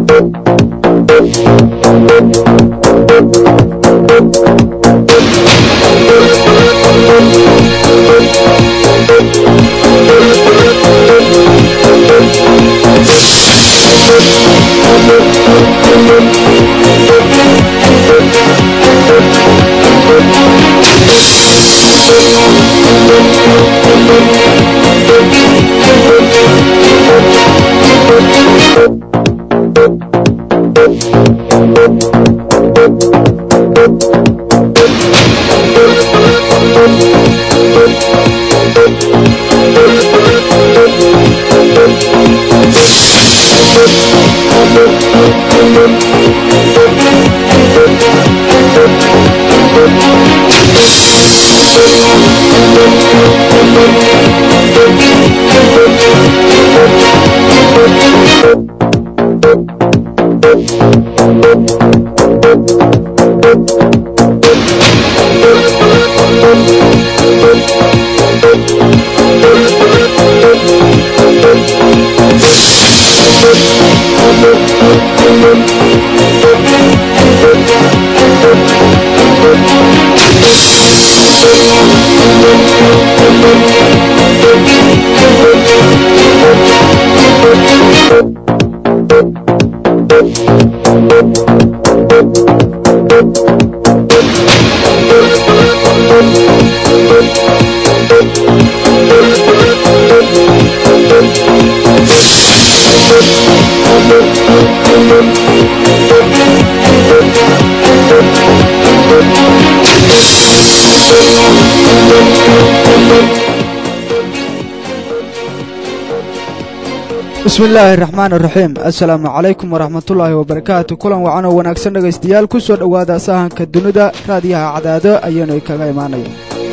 bismi illaahi raxmaan raxiim assalaamu calaykum waraxmatullaahi wabarakaatu kulan wacan oo wanaagsan dhegaystayaal ku soo dhowaada sahanka dunida raadiyaha cadaado ayaanu kaga imaanaya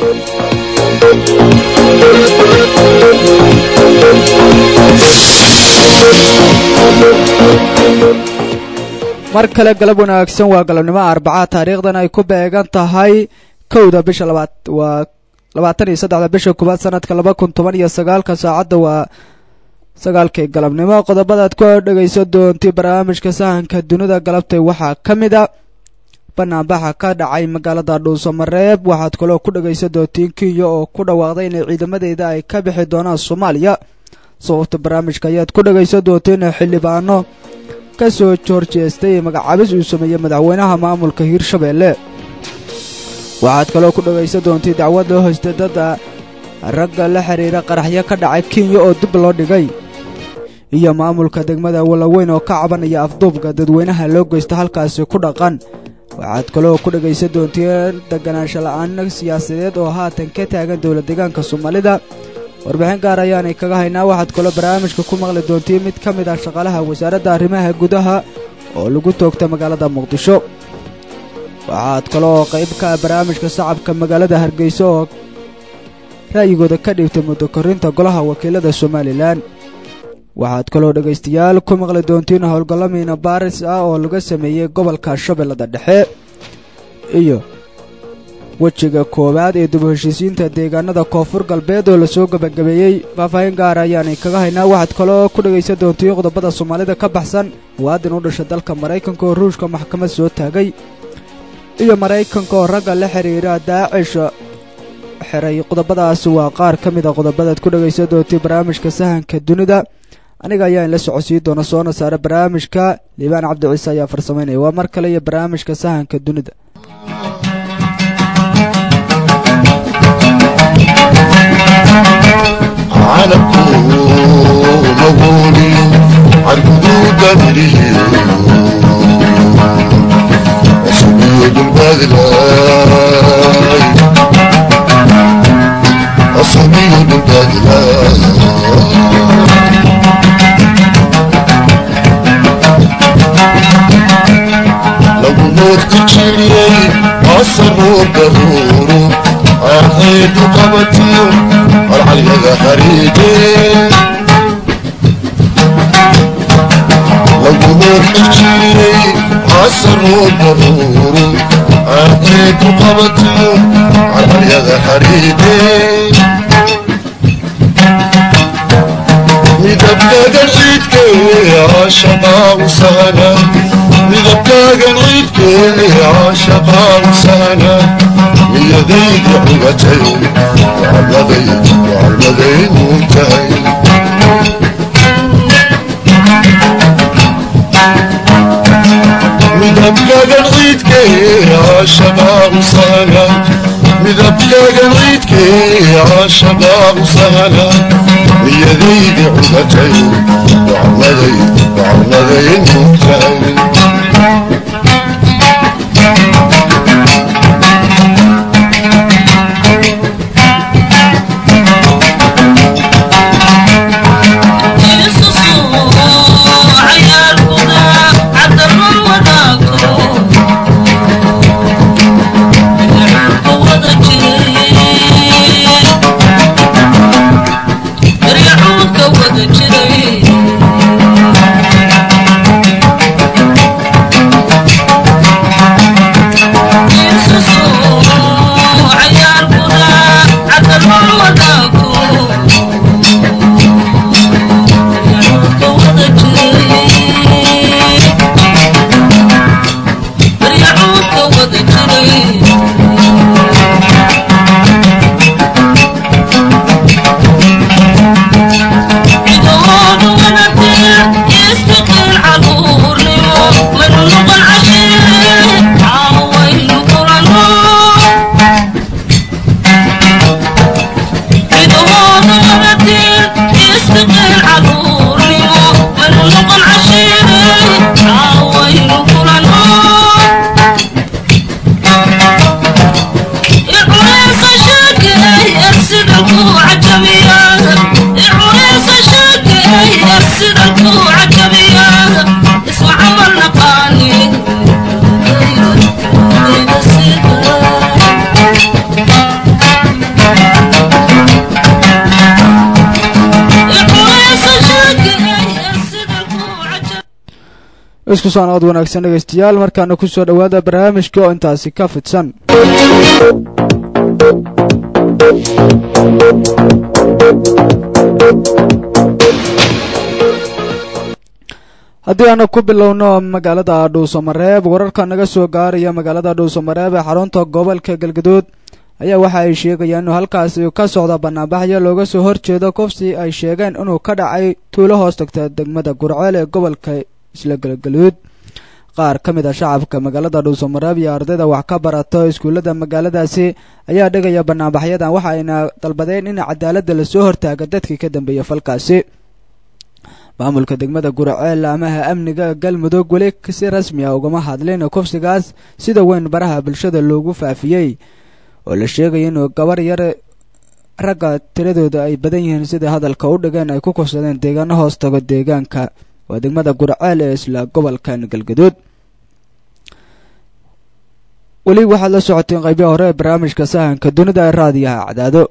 mar kale galab wanaagsan waa galabnimo arbaca taariikhdan ay ku beegan tahay kowda bisha labaad waa labaatan iyo saddexda bisha koobaad sanadka laba kun toban iyo sagaalka saacadda waa sagaalkii galabnimo qodobadaad ku dhegayso doontay barnaamijka sahanka dunida galabtay waxaa ka mid a banaanbaxa ka dhacay magaalada dhuusamareeb waxaad kaloo ku dhegayso doontiin kenya oo ku dhawaaqday inay ciidamadeeda ay ka bixi doonaan soomaaliya sababta barnaamijka ayaad ku dhegayso doonteen xildhibaano ka soo horjeestay magacaabis uu sameeyey madaxweynaha maamulka hiirshabeelle waxaad kaloo ku dhegayso doontay dacwad loo hoystay dadda ragga la xiriira qaraxyo ka dhacay kenya oo dib loo dhigay iyo maamulka degmada walaweyn oo ka cabanaya afduubka dadweynaha loo geysta halkaasi ku dhaqan waxaad kaloo ku dhegaysa doonteen deganaansho la-aan siyaasadeed oo haatan ka taagan dowlad deegaanka soomaalida warbixin gaar ayaanay kaga haynaa waxaad kaloo barnaamijka ku maqli doontiin mid ka mid ah shaqaalaha wasaaradda arrimaha gudaha oo lagu toogta magaalada muqdisho waxaad kaloo qayb ka ah barnaamijka shacabka magaalada hargeysa oo ra'yigooda ka dhiibtay muddo korinta golaha wakiilada somalilan waxaad kaloo dhegaystayaal ku maqli doontiin howlgallamiina baaris ah oo laga sameeyey gobolka shabeellada dhexe iyo wejiga koowaad ee dib u heshiisiinta deegaanada koonfur galbeed oo lasoo gebagabeeyey faahfaahin gaara ayaanay kaga haynaa waxaad kaloo ku dhegaysan doontiin qodobada soomaalida ka baxsan muwaadin u dhasha dalka maraykanka oo ruushka maxkamad soo taagay iyo maraykanka oo ragga la xiriira daacish xiray qodobadaasi waa qaar ka mid a qodobadaad ku dhegaysan doontay barnaamijka sahanka dunida aniga ayaa in la socodsiin doona soona saara barnaamijka liibaan cabdi ciise ayaa farsamaynaya waa mar kale iyo barnaamijka sahanka dunida أصمي بالبدلة لو موت كتيري أصمو قرورو أحيد قبتي العلي ذا حريدي لو موت كتيري أصمو قرورو أحيد قبتي العلي ذا حريدي midabka gashiidke caashaqaa u sahla midabkaagan ciidkee caashaqaa u sahla niyadayda cugatay wacladay wacladaynu tahay midabkaagan ciidkee caashaqaa u sahla midabkaagan ciidkee caashaqaa u sahla niyadayda cugatay wacladay wacladaynu tahay isku socnood wanaagsan dhegaystayaal markaana ku soo dhowaada barnaamijka oo intaasi ka fidsan haddii aanu ku bilowno magaalada dhuusamareeb wararka naga soo gaaraya magaalada dhuusamareeb ee xarunta gobolka galgaduud ayaa waxa ay sheegayaan inuu halkaasi ka socda banaanbaxyo looga soo horjeedo kufsi ay sheegeen inuu ka dhacay tuulo hoos tagta degmada gurceel ee gobolka isla galgaluud qaar ka mid a shacabka magaalada dhuusamareeb iyo ardayda wax ka barato iskuullada magaaladaasi ayaa dhigaya banaanbaxyadan waxa ayna dalbadeen in cadaaladda lasoo hortaaga dadkii ka dambeeya falkaasi maamulka degmada guraceel amaha amniga galmudug weli si rasmi ah ugama hadlin kufsigaas sida weyn baraha bulshada loogu faafiyey oo la sheegaya inuu gabar yar ragga tiradooda ay badan yihiin sida hadalka u dhigeen ay ku kufsadeen deegaano hoos tago deegaanka waa degmada gurceel ee isla gobolkan galgaduud weli waxaad la socoteen qaybihi hore ee barnaamijka sahanka dunida ee raadiyaha cadaado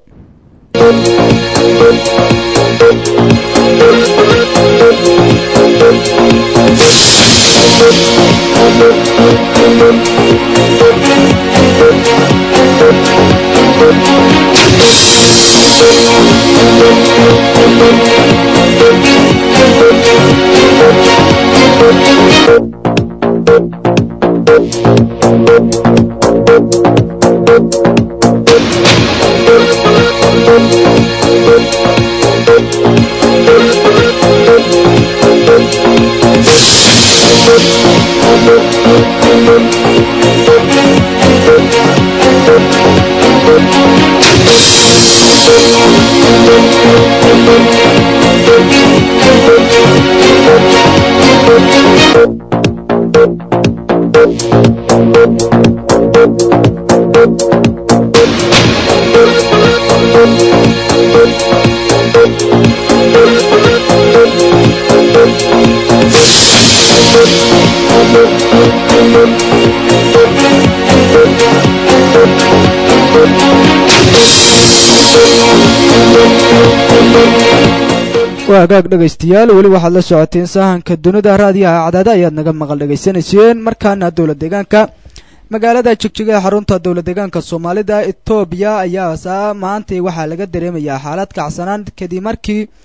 waa hagaag dhegaystayaal weli waxaad la socoteen sahanka dunida raadiyaha cadaada ayaad naga maqal dhegaysanayseen markaana dowla deegaanka magaalada jigjiga ee xarunta dowla deegaanka soomaalida etoobiya ayaa saa maantay waxaa laga dareemayaa xaalad kacsanaan kadib markii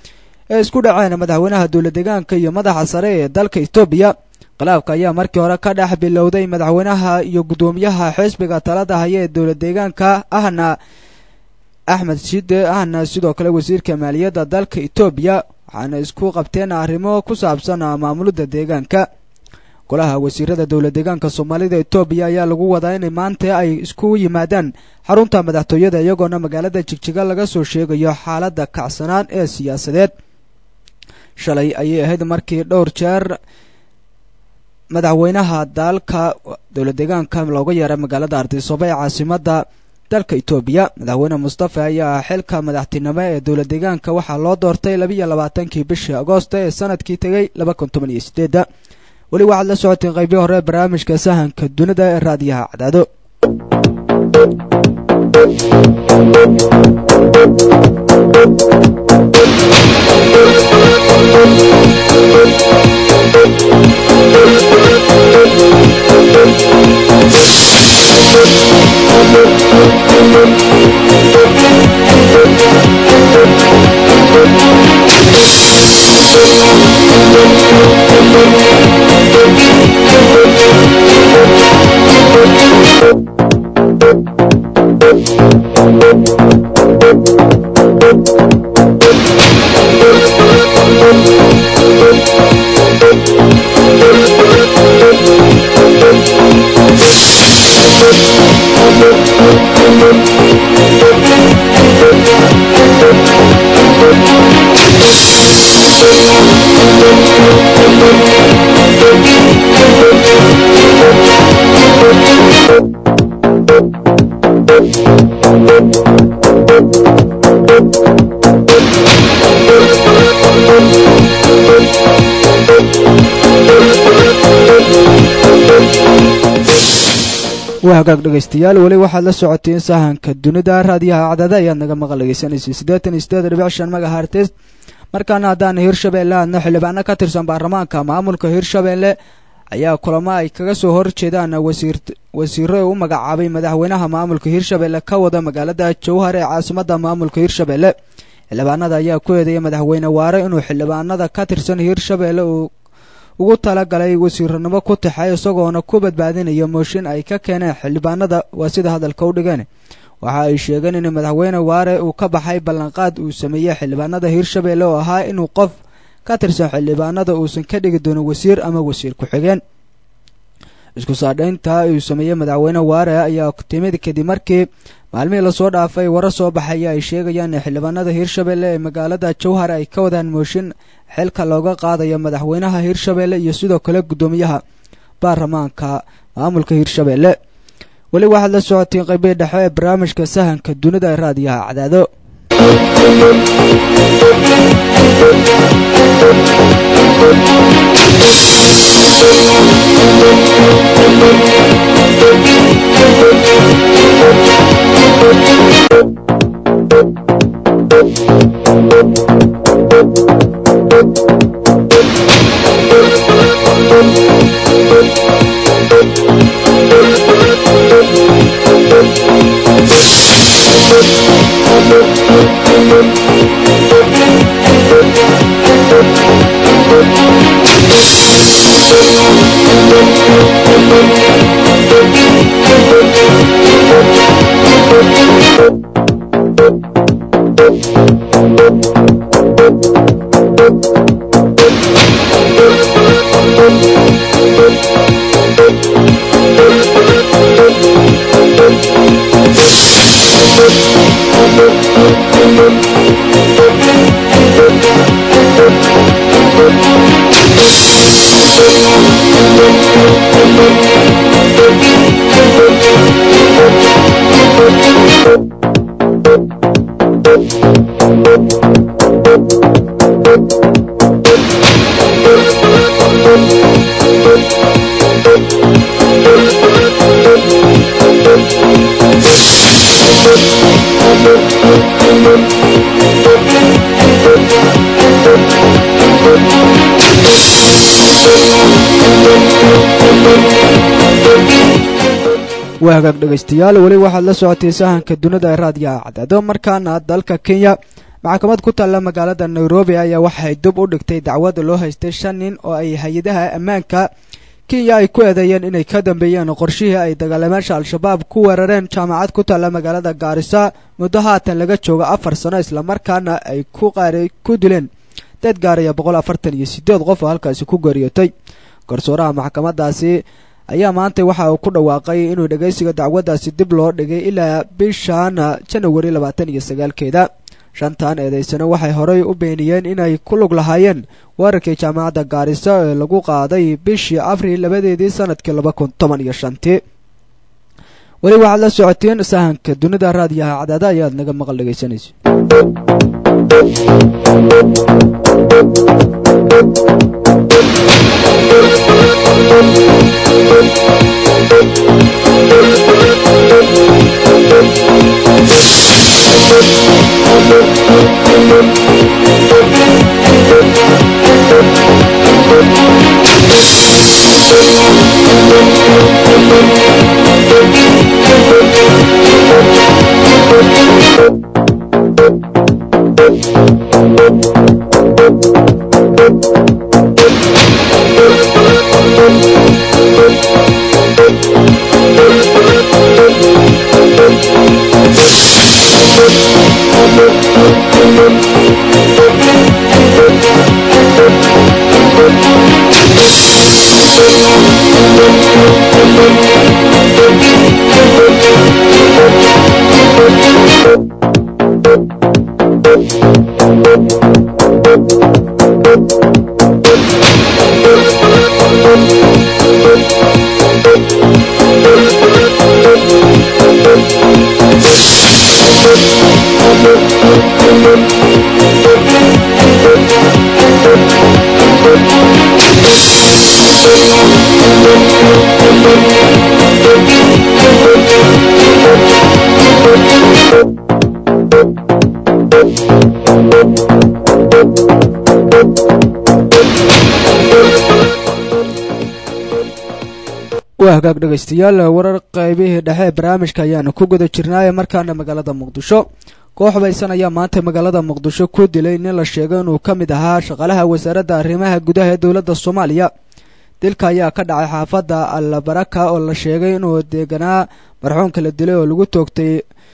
ee isku dhaceen madaxweynaha dowla deegaanka iyo madaxa sare ee dalka etoobiya khilaafka ayaa markii hore ka dhex bilowday madaxweynaha iyo guddoomiyaha xisbiga talada haya ee dowla deegaanka ahna axmed shide ahna sidoo kale wasiirka maaliyadda dalka etoobiya waxaana isku qabteen arrimo ku saabsan maamulidda deegaanka golaha wasiirada dowla deegaanka soomaalida etoobiya ayaa lagu wadaa inay maanta ay isku yimaadaan xarunta madaxtooyada iyagoona magaalada jigjiga laga soo sheegayo xaaladda kacsanaan ee siyaasadeed shalay ayay ahayd markii dhowr jeer madaxweynaha dalka dowla deegaanka looga yeeray magaalada ardisoba ee caasimadda dalka etoobiya madaxweyne mustafa ayaa xilka madaxtinimo ee dowla deegaanka waxaa loo doortay labiiyo labaatankii bishii agoosto ee sanadkii tegay laba kun toban iyo sideedda weli waxaad la socoteen qaybii hore ee barnaamijka sahanka dunida ee raadiyaha cadaado waa hagaag dhegaystayaal weli waxaad la socoteen sahanka dunida raadiyaha cadaada ayaad naga maqal dhegeysanaysa siddeetan iyo siddeed dhibic shan magahartes markaana haddaan hirshabeelle aadna xildhibaano ka tirsan baarlamaanka maamulka hirshabeelle ayaa kulamo ay kaga soo horjeedaan wasiir wasiiro u magacaabay madaxweynaha maamulka hirshabeelle ka wada magaalada jowhar ee caasimadda maamulka hirshabeelle xildhibaanada ayaa ku eedeeyay madaxweyne waare inuu xildhibaanada ka tirsan hirshabeelle uu ugu talagalay wasiiranimo ku taxay isagoona ku badbaadinaya mooshin ay ka keeneen xildhibaanada waa sida hadalka u dhigeen waxa ay sheegeen in madaxweyne waare uu ka baxay ballanqaad uu sameeyey xildhibaanada hirshabeelle oo ahaa inuu qof ka tirsan xildhibaanada uusan ka dhigi doonin wasiir ama wasiir ku-xigeen isku saadhaynta uu sameeyey madaxweyne waare ayaa timid kadib markii maalmihii lasoo dhaafay wara soo baxaya ay sheegayaan in xildhibaanada hirshabeelle ee magaalada jowhar ay ka wadaan mooshin xilka looga qaadayo madaxweynaha hirshabeelle iyo sidoo kale guddoomiyaha baarlamaanka maamulka hirshabeelle weli waxaad la socotiin qaybii dhexe ee barnaamijka sahanka dunida ee raadiyaha cadaado waa hagaag dhegaystayaal weli waxaad la socotay sahanka dunida ee raadiyaha cadaado markaana dalka kenya maxkamad ku taalla magaalada nairobi ayaa waxay dib u dhigtay dacwadda loo haystay shan nin oo ay hay-adaha ammaanka kenya ay ku eedeeyeen inay ka dambeeyeen qorshihii ay dagaalamaasha al-shabaab ku weerareen jaamacad ku taalla magaalada gaarisa muddo haatan laga joogo afar sano islamarkaana ay ku qaari ku dileen dad gaaraya boqol afartan iyo sideed qof oo halkaasi ku geeriyootay garsooraha maxkamadaasi ayaa maanta waxa uu ku dhawaaqay inuu dhegaysiga dacwaddaasi dib loo dhigay ilaa bishan janawari labaatan iyo sagaalkeeda shantan eedaysano waxay horey u beeniyeen inay ku lug lahaayeen weerarkii jaamacadda gaarisa ee lagu qaaday bishii abril labadeedii sanadkii laba kun toban iyo shantii weli waxaad la socoteen sahanka dunida raadiyaha cadaada ayaad naga maqal dhegaysanaysa waa hagaag dhegaystayaal warar qaybihii dhexe ee barnaamijka ayaanu ku guda jirnaaye markaana magaalada muqdisho koox baysan ayaa maanta magaalada muqdisho ku dilay nin la sheegay inuu ka mid ahaa shaqaalaha wasaaradda arrimaha gudaha ee dowladda soomaaliya dilka ayaa ka dhacay xaafadda allabaraka oo la sheegay inuu deeganaa marxuumka la dilay oo lagu toogtay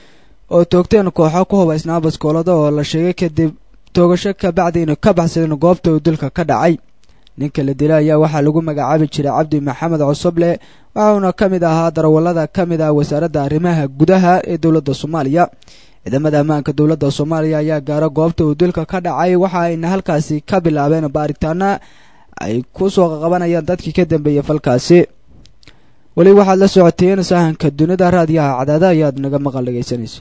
oo toogteen kooxo ku hubaysnaa baskoolada oo la sheegay kadib toogasho ka bacdi inay ka baxsadeen goobta uu dilka ka dhacay ninka la dilay ayaa waxaa lagu magacaabi jiray cabdi maxamed cosoble waxauna ka mid ahaa darawallada ka mid ah wasaaradda arrimaha gudaha ee dowladda soomaaliya ciidamada ammaanka dowladda soomaaliya ayaa gaaro goobta uu dilka ka dhacay waxa ayna halkaasi ka bilaabeen baaritaana ay ku soo qabanayaan dadkii ka dambeeyey falkaasi weli waxaad la socoteen sahanka dunida raadiyaha cadaada ayaad naga maqal dhegaysanaysa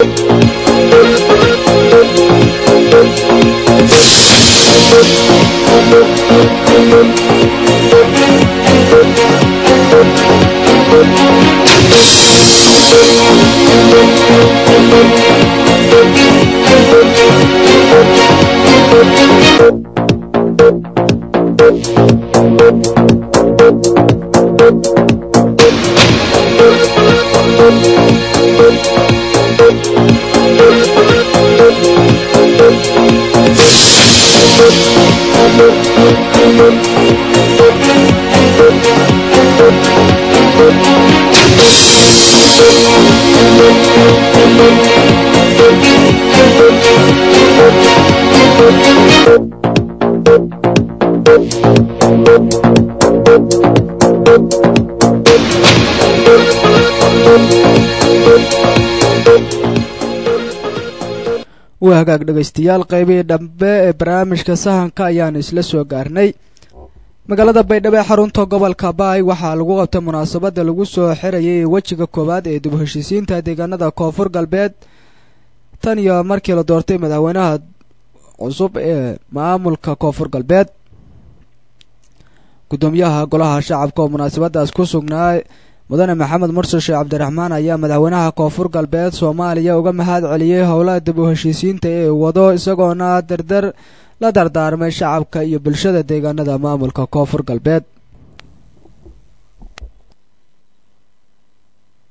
waa hagaag dhegaystayaal qaybihii dhambe ee barnaamijka sahanka ayaanu isla soo gaarnay magaalada baydhabo ee xarunta gobolka baay waxaa lagu qabtay munaasabadda lagu soo xirayay wejiga koowaad ee dib u heshiisiinta deegaanada koonfur galbeed tan iyo markii la doortay madaxweynaha cusub ee maamulka koonfur galbeed guddoomiyaha golaha shacabka oo munaasabadaas ku sugnaa mudane maxamed mursal sheekh cabdiraxmaan ayaa madaxweynaha koonfur galbeed soomaaliya uga mahad celiyey howlaha dib u heshiisiinta ee wado isagoona dardar la dardaarmay shacabka iyo bulshada deegaanada maamulka koonfur galbeed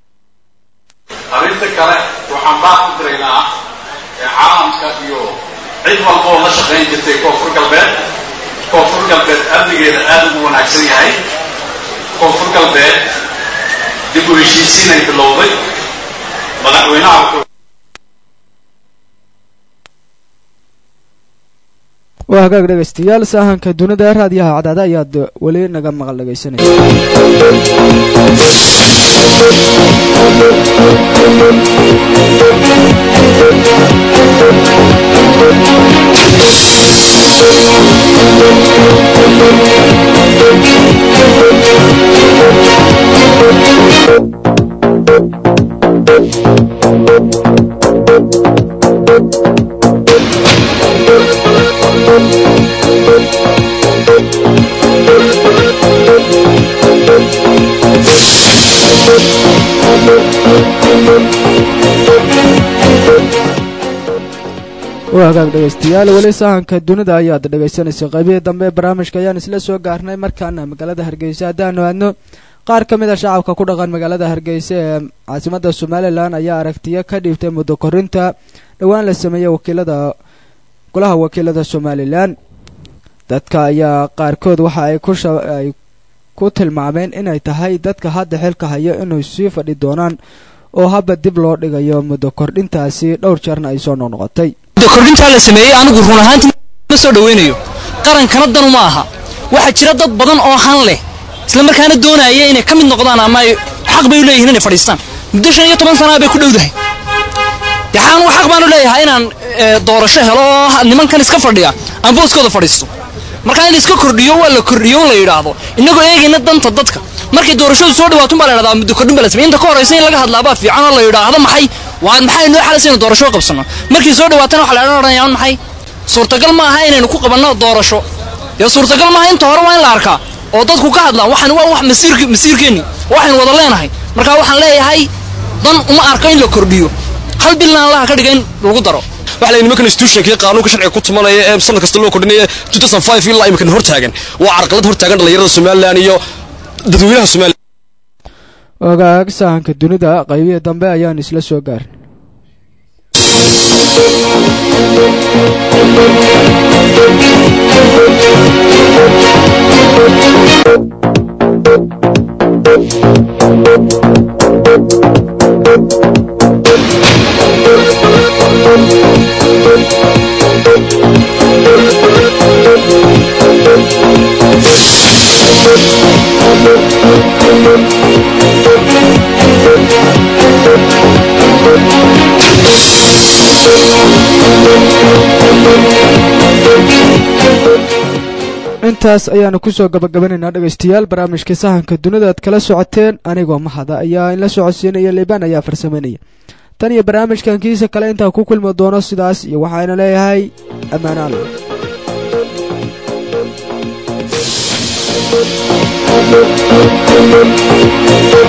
arrinta kale waxaan baaq u diraynaa ee caalamka iyo cid walba oo la shaqayn jirtay koonfur galbeed koonfur galbeed amnigeeda aada ugu wanaagsan yahay koonfur galbeed dib u heshiisiinay bilowday madaxweynaha wuxuu waa hagaag dhegaystayaal saahanka dunida raadiyaha cadaada ayaad weli naga maqal dhegaysanaysa waa hagaag dhegaystayaal weli sahanka dunida ayaad dhegaysanaysa qaybihii dambe ee barnaamijka ayaan isla soo gaarnay markaana magaalada hargeysa haddaanu aadno qaar ka mid a shacabka ku dhaqan magaalada hargeysa ee caasimada somalilan ayaa aragtiyo ka dhiibtay muddo korinta dhowaan la sameeyey wakiilada golaha wakiilada somalilan dadka ayaa qaarkood waxa ay ku ay ku tilmaameen inay tahay dadka hadda xilka hayo inay sii fadhi doonaan oo habba dib loo dhigayo muddo kordhintaasi dhowr jeerna ay soo noqnoqotay kordhintaa la sameeyey anigu run ahaantii ma soo dhawaynayo qarankana danu ma aha waxaa jira dad badan oo han leh isla markaana doonaya inay ka mid noqdaan ama ay xaq bay u leeyihin inay fadhiistaan muddo shan iyo toban sanaa bay ku dhowdahay yaxaan xaq baanu leeyahay inaan doorasho helo oo nimankan iska fadhiya aan booskooda fadhiisto markaa in la iska kordhiyo waa la kordhiyo la yidhaahdo innagoo eegayna danta dadka markay doorashadu soo dhawaatun baa la yidhahdaa muddo kordhin baa la samey inta ka horaysa in laga hadlaabaa fiican oo la yidhaahdo maxay waa maxay noo xalaysa inu doorasho qabsanno markii soo dhawaatana waxa la odhanayaan maxay suurtagal ma aha inaynu ku qabanno doorasho dee suurtagal maaha inta hore waa in la arkaa oo dadku ka hadlaan waxaan waa wax masiirk masiirkeenni waxaynu wada leenahay markaa waxaan leeyahay dan uma arko in la kordhiyo hal bilna allaha ka dhiga in lagu daro waxa la nimankan institutionkii qaanuunka sharciga ku tumanaya ee sanad kasta loo kordhinaya ilaa iminkan hortaagan waa carqalad hortaagan dhallinyarada somalilan iyo dadweynaha somalilan ogaag sahanka dunida qaybihii dambe ayaan isla soo gaarin intaas ayaanu kusoo gabagabanaynaa dhegaystayaal barnaamijka sahanka dunida aad kala socoteen anigoo mahada ayaa in la socodsiinaya liibaan ayaa farsameynaya tan iyo barnaamijkan kiisa kale intaan ku kulmi doono sidaas iyo waxaana leeyahay ammaanaalo Thank you.